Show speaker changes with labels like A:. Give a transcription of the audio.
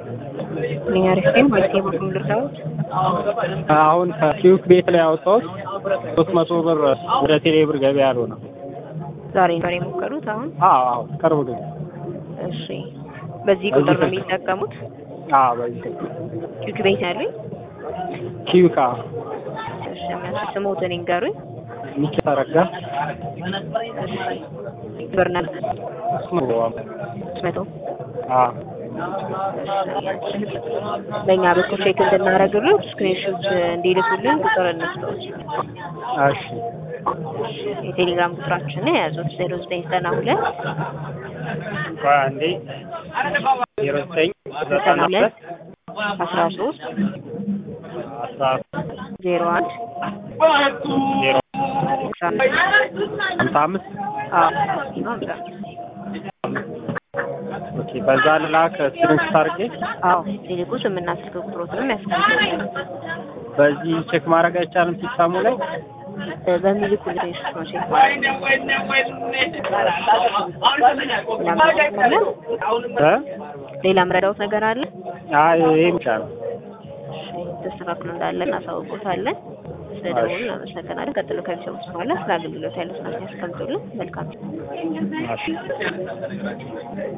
A: እኛ ሪስቴን ማለት የበኩል ልርዳዎት
B: አሁን ከኪዩክ ቤት ላይ ያወጣሁት ሶስት መቶ ብር ወደ ቴሌ ብር ገቢ ያልሆነ
A: ዛሬ ነበር የሞከሩት። አሁን
B: አዎ አዎ ቅርብ ጊዜ
A: እሺ፣ በዚህ ቁጥር ነው የሚጠቀሙት?
B: አዎ በዚህ
A: ኪዩክ ቤት ያሉኝ።
B: ኪዩክ
A: እሺ፣ እነሱ ስሞትን ይንገሩኝ።
B: ሚኪ ተረጋ
A: ብር ነው
B: እሱ ነው
A: ሶስት መቶ
B: አዎ
A: በእኛ በኩል ቼክ እንድናደርግልን ስክሪንሾት እንዲልኩልን ቁጥር እንስጠዎች።
B: እሺ
A: የቴሌግራም ቁጥራችንን የያዙት ዜሮ ዘጠኝ ዘጠና ሁለት
B: ቆይ አንዴ ዜሮ ዘጠኝ
A: ዘጠና ሁለት አስራ ሶስት
B: አስራ
A: ዜሮ አንድ
B: ዜሮ
A: አስራ አምስት
B: ሀምሳ አምስት
A: አዎ ነው ሀምሳ አምስት
B: ኦኬ በዛ ልላክ ስክሪንሾት አድርጌ
A: አዎ ቴሌኮ ስምና ስልክ ቁጥሮትንም ያስቀምጡልን
B: በዚህ ቼክ ማድረግ አይቻልም ሲስተሙ ላይ
A: በሚልኩልን ቴክስት ነው ቼክ ማድረግ
B: እ
A: ሌላ ምረዳውት ነገር አለ?
B: አይ ይሄም ይቻላል
A: ተስተካክሎ እንዳለ እናሳውቆታለን። ስለደወሉ እናመሰግናለን። ቀጥሎ ከሚሰሙት በኋላ ስለ አገልግሎት ያሉትን ያስቀምጡልን። መልካም
B: እሺ